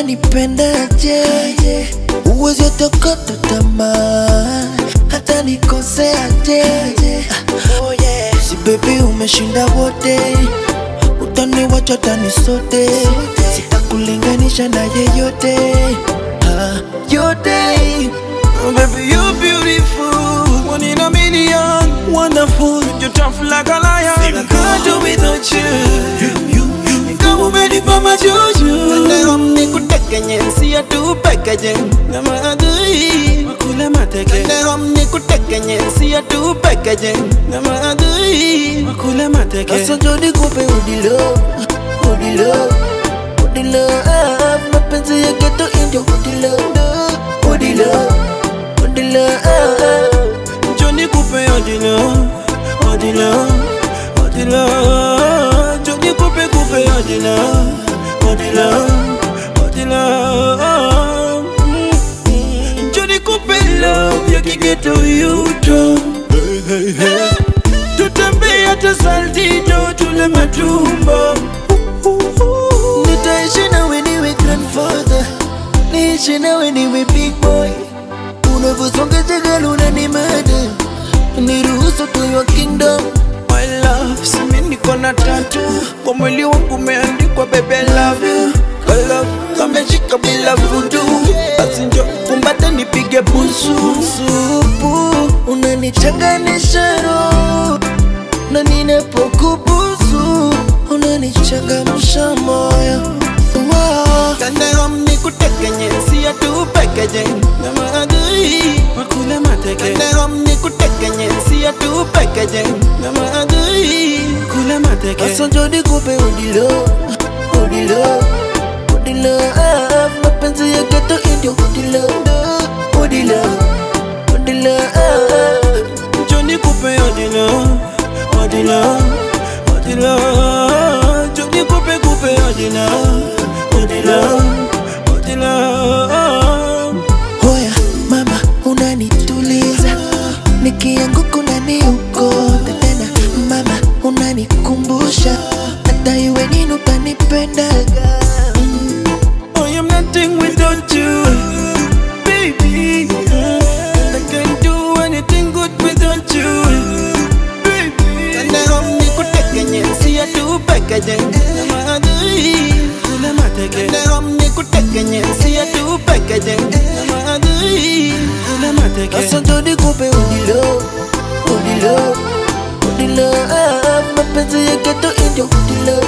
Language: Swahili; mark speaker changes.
Speaker 1: unanipendaje uwezi atokota tamaa hata nikoseaje oh yeah. si bebi umeshinda wote utaniwacha tani sote sitakulinganisha na yeyote ah, yote
Speaker 2: Oh, baby, you're beautiful. One in a million. Wonderful. You're tough like a lion. I can't do without you. You, you, you. Kama umenipa majuju.
Speaker 3: Leo nikutekenye siya tu pekeje
Speaker 2: Na maadui. Makule mateke.
Speaker 3: Leo nikutekenye siya tu pekeje
Speaker 2: Na maadui. Makule mateke.
Speaker 1: Sasa njo nikupe udilo udilo udilo ah, mapenzi ya geto indio udilo udilo udilo ah,
Speaker 2: Johnny Coupe odilo. Odilo. Odilo. Johnny Coupe Coupe odilo. Odilo. Odilo. Mm. Johnny Coupe love ya kigeto yuto. Hey, hey, hey. Tutembea hata saltito tule matumbo.
Speaker 1: nitaishi nawe niwe grandfather niishi nawe niwe big boy unavyosonga jagala unanimada niruhusu to your kingdom
Speaker 2: My love, simi niko na tatu kwa mwili wangu umeandikwa baby I love you. I love kameshika bila vudu, basi njo kumbate nipige busu.
Speaker 1: supu unanichanganisha roho na ninapokubusu unanichangamsha moyo wow.
Speaker 3: Leo nikutekenye siya tu pekeje
Speaker 2: Na maadui wakule mateke,
Speaker 3: Leo nikutekenye siya tu pekeje
Speaker 2: na maadui kule mateke.
Speaker 1: Sasa njo nikupe udilo udilo udilo ah, mapenzi ya geto indio udilo udilo udilo ah,
Speaker 2: Johnny Coupe odilo, odilo, odilo. Johnny Coupe Coupe odilo, odilo, odilo.
Speaker 1: Hoya mama unanituliza nikianguka unaniokota tena mama unanikumbusha hata iwe nini utanipendaga
Speaker 2: I am nothing without you, baby. I can't do anything good without you, baby.
Speaker 3: Leo nikutekenye siya tu pekeje
Speaker 2: Na maadui kule mateke,
Speaker 3: Leo nikutekenye siya tu pekeje
Speaker 2: na maadui kule mateke.
Speaker 1: Sasa njo nikupe udilo udilo udilo ah, mapenzi ya geto indio udilo